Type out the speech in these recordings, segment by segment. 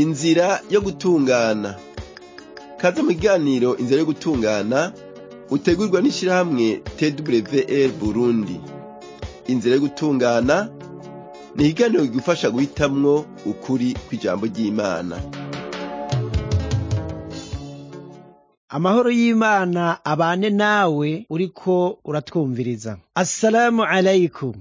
inzira yo gutungana kaze mu kiganiro inzira yo gutungana utegurwa n'ishirahamwe twr burundi inzira yo gutungana ni ikiganiro kigufasha guhitamwo ukuri kw'ijambo ry'imana amahoro y'imana abane nawe uriko uratwumviriza assalamu alaikum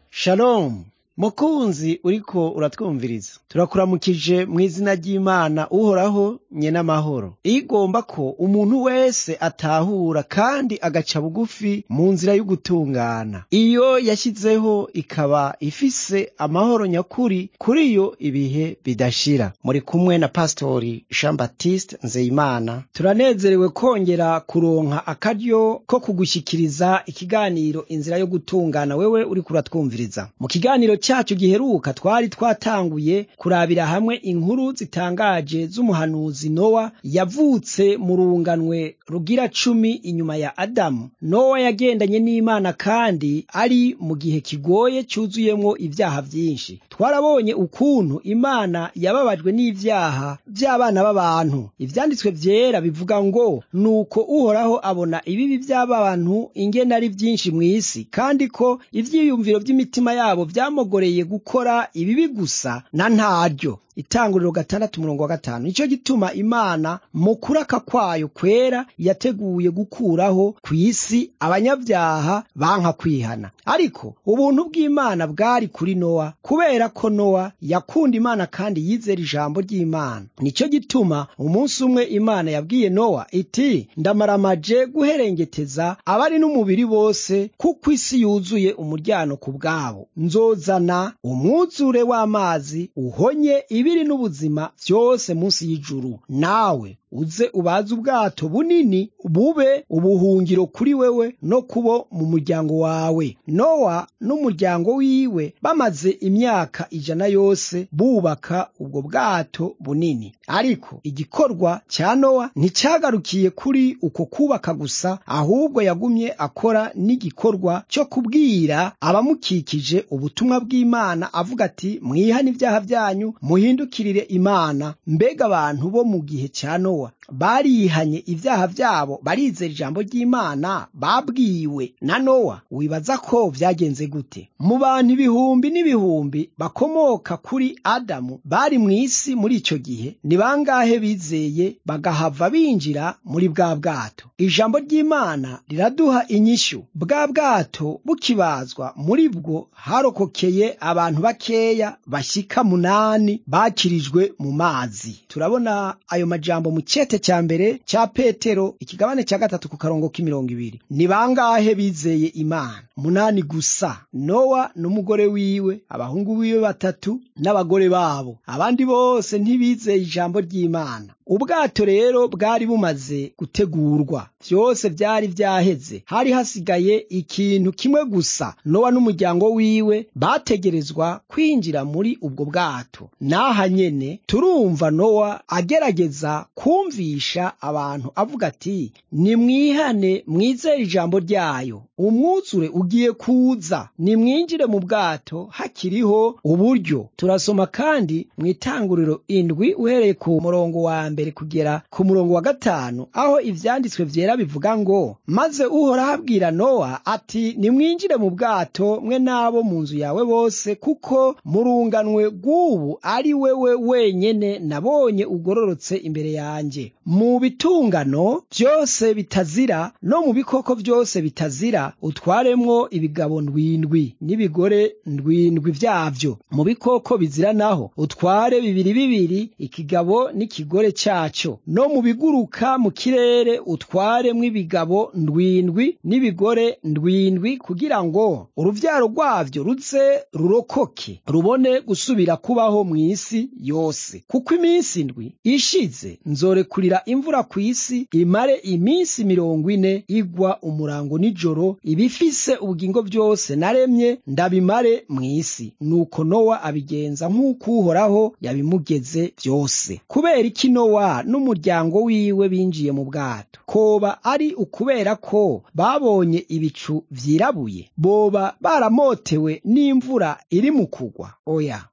shalom mukunzi uriko uratwumviriza turakuramukije mu izina ry'imana uhoraho nye n'amahoro igomba ko umuntu wese atahura kandi agaca bugufi mu nzira y'ugutungana iyo yashyizeho ikaba ifise amahoro nyakuri kuri yo ibihe bidashira muri kumwe na pastori jean baptiste nzeyimana turanezerewe kongera kuronka akaryo ko kugushyikiriza ikiganiro inzira yo gutungana wewe uriko uratwumviriza mu kiganiro cyacu giheruka twari twatanguye kurabira hamwe inkuru zitangaje z'umuhanuzi nowa yavutse mu runganwe rugira cumi inyuma ya adamu nowa yagendanye n'imana kandi ari mu gihe kigoye cyuzuyemwo ibyaha byinshi twarabonye ukuntu imana yababajwe n'ibyaha by'abana b'abantu ivyanditswe vyera bivuga ngo nuko uhoraho abona ibibi by'abantu ingene ari byinshi mw'isi kandi ko ivyiyumviro by'imitima yabo vyamogoreye gukora ibibi gusa na ntaryo itanguriro gatandatu umurongo wa gatanu nicyo gituma imana mu kuraka kwayo kwera yateguye gukuraho ku isi abanyabyaha banka kwihana ariko ubuntu bw'imana bwari kuri nowa kubera ko nowa yakunda imana kandi yizera ijambo ry'imana nicyo gituma umunsi umwe imana yabwiye nowa iti ndamaramaje guherengeteza abari n'umubiri bose kuko isi yuzuye umuryano ku bwabo nzozana umwuzure w'amazi uhonye ibiri n'ubuzima byose munsi y'ijuru nawe uze ubaze ubwato bunini bube ubuhungiro kuri wewe no kubo mu muryango wawe nowa n'umuryango wiwe bamaze imyaka ijana yose bubaka ubwo bwato bunini ariko igikorwa cya nowa nticyagarukiye kuri uko kubaka gusa ahubwo yagumye akora n'igikorwa cyo kubwira abamukikije ubutumwa bw'imana avuga ati mwihane ibyaha byanyu muhindukirire imana mbega abantu bo mu gihe cya nowa barihanye ibyaha byabo barizera ijambo ry'imana babwiwe na nowa wibaza ko byagenze gute mu bantu ibihumbi n'ibihumbi bakomoka kuri adamu bari mu isi muri icyo gihe ni bangahe bizeye bagahava binjira muri bwa bwato ijambo ry'imana riraduha inyishyu bwa bwato bukibazwa muri bwo harokokeye abantu bakeya bashyika munani bakirijwe mu mazi turabona ayo majambo mu cyete cya mbere cya petero ikigabane cya gatatu ku karongo k'imirongo ibiri ni bangahe bizeye imana munani gusa nowa n'umugore wiwe abahungu biwe batatu n'abagore babo abandi bose ntibizeye ijambo ry'imana ubwato rero bwari bumaze gutegurwa byose byari byaheze hari hasigaye ikintu kimwe gusa nowa n'umuryango wiwe bategerezwa kwinjira muri ubwo bwato n'aha nyene turumva nowa agerageza kumvisha abantu avuga ati nimwihane mwizere ijambo ryayo umwuzure ugiye kuza nimwinjire mu bwato hakiriho uburyo turasoma kandi mu itanguriro indwi uhereye ku murongo wa mbere kugera ku murongo wa gatanu aho ivyanditswe vyera bivuga ngo maze uhoraho abwira nowa ati nimwinjire mu bwato mwe n'abo mu nzu yawe bose kuko murunganwe rw'ubu ari wewe wenyene nabonye ugororotse imbere yanjye mu bitungano byose bitazira no mu bikoko byose bitazira utwaremwo ibigabo ndwindwi n'ibigore ndwindwi vyavyo mu bikoko bizira naho utware bibiri bibiri ikigabo n'ikigore cyaco no mu biguruka mu kirere utwaremwo ibigabo ndwindwi n'ibigore ndwindwi kugira ngo uruvyaro rwavyo ruze rurokoke rubone gusubira kubaho mu isi yose kuko iminsi ndwi ishize nzorekurira imvura ku isi imare iminsi mirongo ine igwa umurango nijoro ibifise ubugingo byose naremye ndabimare mu isi nuko nowa abigenza nk'uko uhoraho yabimugeze byose kubera iki nowa n'umuryango wiwe binjiye mu bwato koba ari ukubera ko babonye ibicu vyirabuye boba baramotewe n'imvura iri mu kugwa oya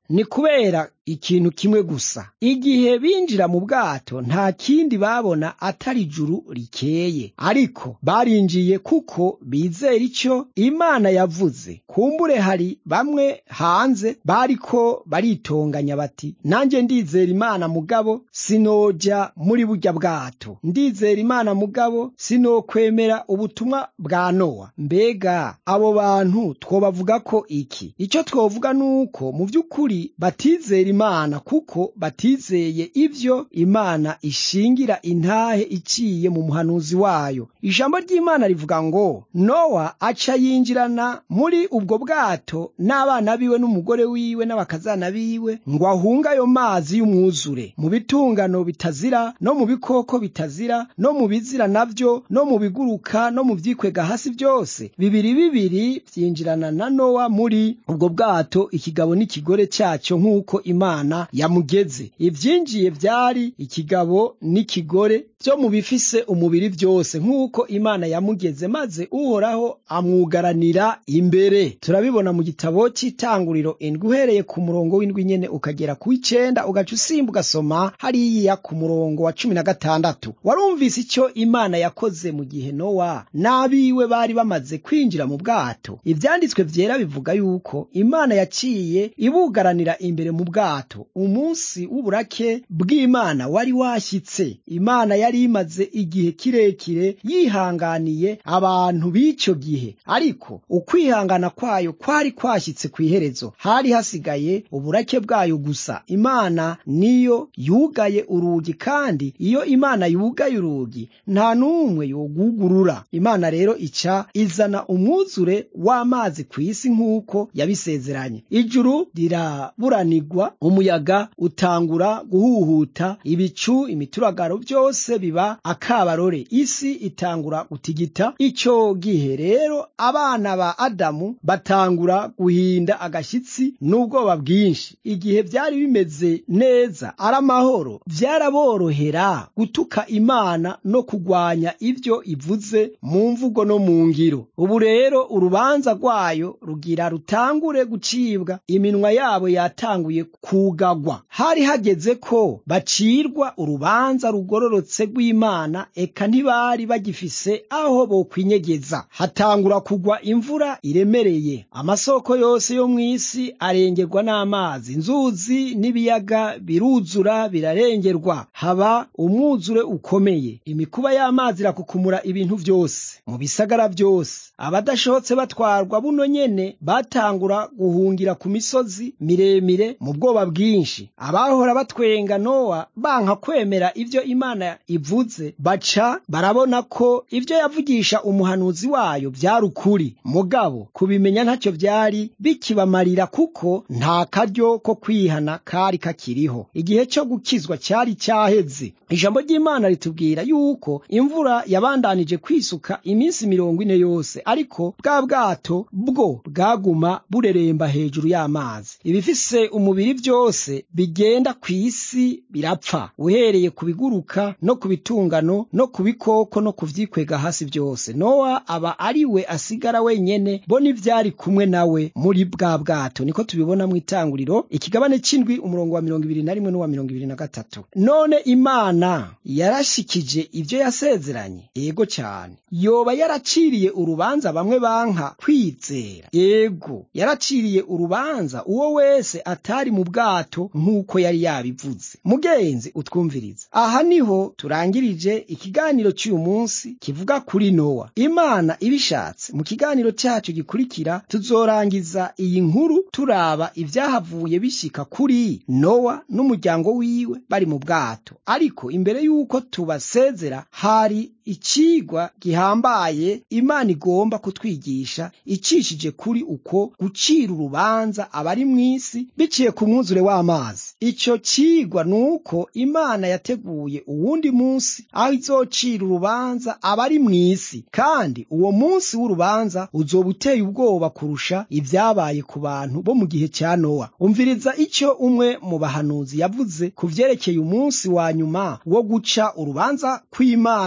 ni kubera ikintu kimwe gusa igihe binjira mu bwato nta kindi babona atari ijuru rikeye ariko barinjiye kuko bizera icyo imana yavuze kumbure hari bamwe hanze bariko baritonganya bati nanjye ndizera imana mugabo sinoja muri burya bwato ndizera imana mugabo sinokwemera ubutumwa bwa nowa mbega abo bantu twobavuga ko iki icyo twovuga ni uko mu by'ukuri batizera imana kuko batizeye ibyo imana ishingira intahe iciye mu muhanuzi wayo ijambo ry'imana rivuga ngo nowa aca yinjirana muri ubwo bwato n'abana biwe n'umugore wiwe n'abakazana biwe ngo ahunge ayo mazi y'umwuzure mu bitungano bitazira no mu bikoko bitazira no mu bizira navyo no mu biguruka no mu vyikwega hasi byose bibiri bibiri vyinjirana na nowa muri ubwo bwato ikigabo n'ikigore cyaco nk'uko imana yamugeze ivyinjiye vyari ikigabo n'ikigore vyo mu bifise umubiri vyose nk'uko imana yamugeze maze uhoraho amwugaranira imbere turabibona mu gitabo c'itanguriro indwi uhereye ku murongo w'indwi nyene ukagera ku icenda ugaca usimba ugasoma hariya ku murongo wa cumi na gatandatu warumvise ico imana yakoze mu gihe nowa n'abiwe bari bamaze kwinjira mu bwato ivyanditswe vyera bivuga yuko imana yaciye ibugaranira imbere mu bwato umunsi w'uburake bw'imana wari washyitse imana yari imaze igihe kirekire yihanganiye abantu b'icyo gihe ariko ukwihangana kwayo kwari kwashyitse ku iherezo hari hasigaye uburake bwayo gusa imana niyo yugaye urugi kandi iyo imana yugaye urugi nta n'umwe yogugurura imana rero ica izana umwuzure w'amazi ku isi nk'uko yabisezeranye ijuru riraburanirwa umuyaga utangura guhuhuta ibicu imituragaro byose biba akabarore isi itangura gutigita icyo gihe rero abana ba adamu batangura guhinda agashyitsi n'ubwoba bwinshi igihe byari bimeze neza ari amahoro byaraborohera gutuka imana no kugwanya ibyo ivuze mu mvugo no mu ngiro ubu rero urubanza rwayo rugira rutangure gucibwa iminwa yabo yatanguye kugagwa hari hageze ko bacirwa urubanza rugororotse rw'imana eka ntibari bagifise aho bokwinyegeza hatangura kugwa imvura iremereye amasoko yose yo mu isi arengerwa n'amazi inzuzi n'ibiyaga biruzura birarengerwa haba umwuzure ukomeye imikuba y'amazi irakukumura ibintu byose mu bisagara byose abadashobotse batwarwa buno nyene batangura guhungira ku misozi miremire mu bwoba bwinshi abahora batwenga nowa banka kwemera ibyo imana ivuze baca barabona ko ibyo yavugisha umuhanuzi wayo byari ukuri mugabo kubimenya ntacyo byari bikibamarira kuko nta karyo ko kwihana kari kakiriho igihe cyo gukizwa cyari cyaheze ijambo ry'imana ritubwira yuko imvura yabandanije kwisuka iminsi mirongo ine yose ariko bwa bwato bwo bwaguma bureremba hejuru y'amazi ibifise umubiri byose bigenda ku isi birapfa uhereye ku biguruka no ku bitungano no ku bikoko no ku vyikwega hasi byose nowa aba ari we asigara wenyene bo n'ivyari kumwe nawe muri bwa bwato niko tubibona mu itanguriro ikigabane c'indwi umurongo wa mirongo ibiri na rimwe n'uwa mirongo ibiri na gatatu none imana yarashikije ivyo yasezeranye yego cyane yoba yaraciriye urubanza bamwe banka kwizera yego yaraciriye urubanza uwo wese atari mu bwato nk'uko yari yabivuze mugenzi utwumviriza aha niho turangirije ikiganiro cy'uyu munsi kivuga kuri nowa imana ibishatse mu kiganiro cyacu gikurikira tuzorangiza iyi nkuru turaba ibyahavuye bishyika kuri nowa n'umuryango wiwe bari mu bwato ariko imbere y'uko tubasezera hari ikigwa gihambaye imana igomba kutwigisha icishije kuri uko gucira urubanza abari mu isi biciye ku mwuzure w'amazi icyo kigwa ni uko imana yateguye uwundi munsi aho izocira urubanza abari mu isi kandi uwo munsi w'urubanza uzoba uteye ubwoba kurusha ibyabaye ku bantu bo mu gihe cya nowa umviriza icyo umwe mu bahanuzi yavuze ku vyerekeye umunsi wa nyuma wo guca urubanza kw'imana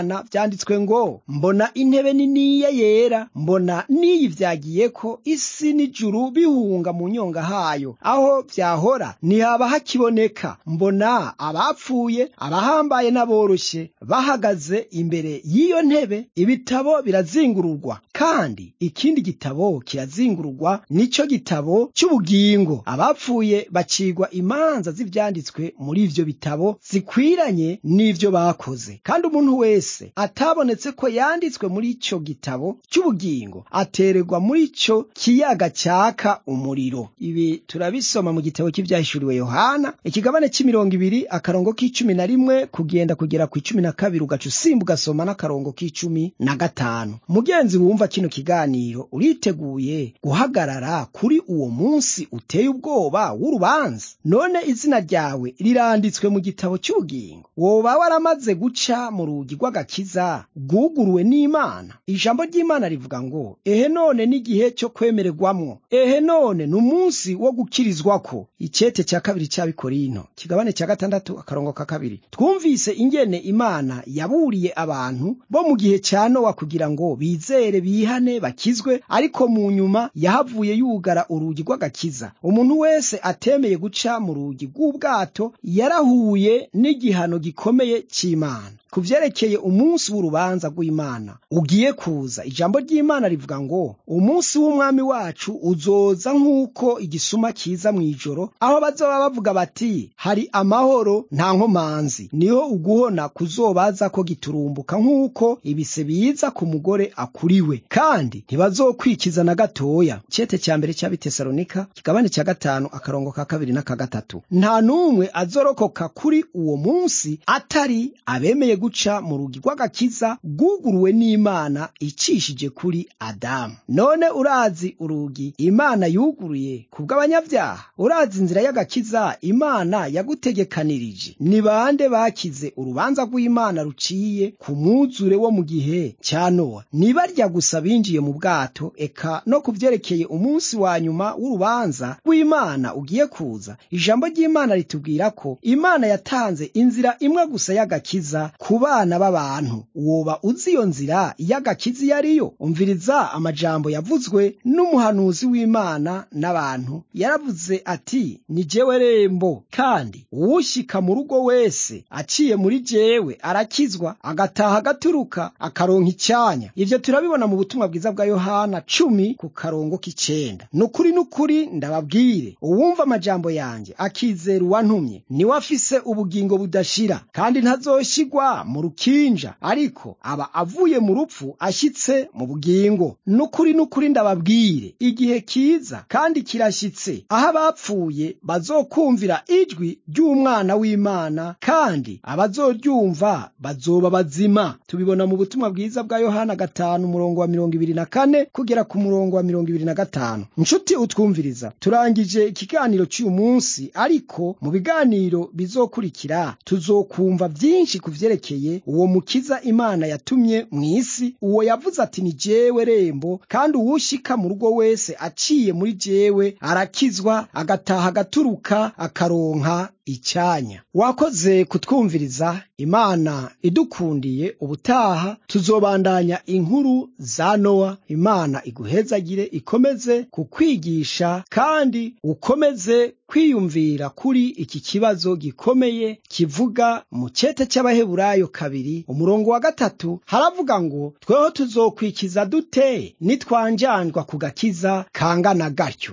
haranditswe ngo mbona intebe niniya yera mbona niyivyagiye ko isi n'ijuru bihunga mu nyonga hayo aho vyahora ntihaba hakiboneka mbona abapfuye abahambaye n'aboroshye bahagaze imbere y'iyo ntebe ibitabo birazingururwa kandi ikindi gitabo kirazingururwa nico gitabo cy'ubugingo abapfuye bacigwa imanza z'ivyanditswe muri ivyo bitabo zikwiranye n'ivyo bakoze kandi umuntu wese atabonetse ko yanditswe muri ico gitabo cy'ubugingo atererwa muri ico kiyaga caka umuriro ibi turabisoma mu gitabo cy'ivyahishuriwe yohana ikigabane c'imirongo ibiri akarongo k'icumi na rimwe kugenda kugera ku icumi na kabiri ugaca usimba ugasoma n'akarongo k'icumi na gatanu mugenzi wumva kino kiganiro uriteguye guhagarara kuri uwo munsi uteye ubwoba w'urubanza none izina ryawe riranditswe mu gitabo cy'ubugingo woba waramaze guca mu rugi rw'agakiza rwuguruwe n'imana ijambo ry'imana rivuga ngo ehe none n'igihe cyo kwemererwamwo ehe none ni umunsi wo gukirizwako icete cya kabiri cy'abikorino kigabane cya gatandatu akarongo ka kabiri twumvise ingene imana yaburiye abantu bo mu gihe cya nowa kugira ngo bizere bihane bakizwe ariko mu nyuma yahavuye yugara urugi rw'agakiza umuntu wese atemeye guca mu rugi rw'ubwato yarahuye n'igihano gikomeye cy'imana ku vyerekeye umunsi w'urubanza rw'imana ugiye kuza ijambo ry'imana rivuga ngo umunsi w'umwami wacu uzoza nk'uko igisuma kiza mw'ijoro aho bazoba bavuga bati hari amahoro nta nkomanzi niho uguhona kuzobaza ko giturumbuka nk'uko ibise biza ku mugore akuriwe kandi ntibazokwikiza na gatoya cete cya mbere cy'abitesalonika kigabane cya gatanu akarongo ka kabiri n'aka gatatu nta n'umwe azorokoka kuri uwo munsi atari abemeye guca mu rugi rw'agakiza rwuguruwe n'imana icishije kuri adamu none urazi urugi imana yuguruye ku bw'abanyabyaha urazi inzira y'agakiza imana yagutegekanirije ni bande bakize urubanza rw'imana ruciye ku mwuzure wo mu gihe cya nowa nibarya gusa binjiye mu bwato eka no ku vyerekeye umunsi wa nyuma w'urubanza rw'imana ugiye kuza ijambo ry'imana ritubwira ko imana yatanze inzira imwe gusa y'agakiza ku bana b'abantu woba uzi iyo nzira y'agakiza iyo ariyo umviriza amajambo yavuzwe n'umuhanuzi w'imana n'abantu yaravuze ati ni jewe rembo kandi uwushyika mu rugo wese aciye muri jewe arakizwa agataha agaturuka akaronka icyanya ibyo turabibona mu butumwa bwiza bwa yohana cumi ku karongo k'icenda ni ukuri n'ukuri ndababwire uwumva amajambo yanjye akizera uwantumye niwe afise ubugingo budashira kandi ntazoshyigwa mu rukinja ariko aba avuye mu rupfu ashyitse mu bugingo n'ukuri n'ukuri ndababwire igihe kiza kandi kirashyitse aho abapfuye bazokumvira ijwi ry'umwana w'imana kandi abazoryumva bazoba bazima tubibona mu butumwa bwiza bwa yohana gatanu umurongo wa mirongo ibiri na kane kugera ku murongo wa mirongo ibiri na gatanu nshuti utwumviriza turangije ikiganiro cy'uyu munsi ariko mu biganiro bizokurikira tuzokumva byinshi ku vyerekeye uwo mukiza imana yatumye mu isi uwo yavuze ati ni jewe rembo kandi uwushika mu rugo wese aciye muri jewe arakizwa agataha agaturuka akaronka icyanya wakoze kutwumviriza imana idukundiye ubutaha tuzobandanya inkuru za nowa imana iguhezagire ikomeze kukwigisha kandi ukomeze kwiyumvira kuri iki kibazo gikomeye kivuga mu cete cy'abaheburayo kabiri umurongo wa gatatu haravuga ngo tweho tuzokwikiza dute nitwanjanjwa ku gakiza kangana gatyo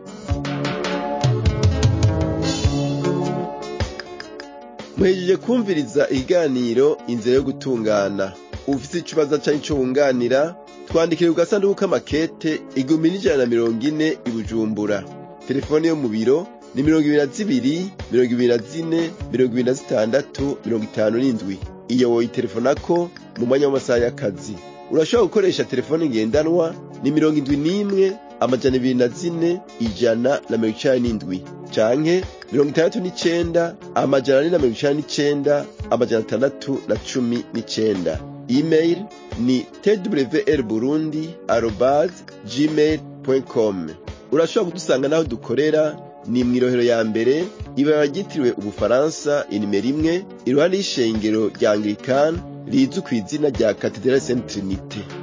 muhejeje kumviriza ikiganiro inzira yo gutungana ufite ikibazo cyangwa icyo wunganira twandikire ku gasanduku k'amakete igihumbi n'ijana na mirongo ine i bujumbura telefone yo mu biro ni mirongo ibiri na zibiri mirongo ibiri na zine mirongo ibiri na zitandatu mirongo itanu n'indwi iyo woyitelefonako mu mwanya w'amasaha y'akazi urashobora gukoresha telefone ngendanwa ni mirongo indwi n'imwe amajana ibiri na zine ijana na mirongo icenda n'indwi canke mirongo itandatu n'icenda amajana ane na mirongo icenda n'icenda amajana atandatu na cumi n'icenda email ni twr burundi arobas gmail com urashobora kudusanga n'aho dukorera ni mw'irohero ya mbere ibara ryitiriwe ubufaransa inimero imwe iruhande y'ishengero rya anglikani rizwi ku izina rya katedrali saint trinite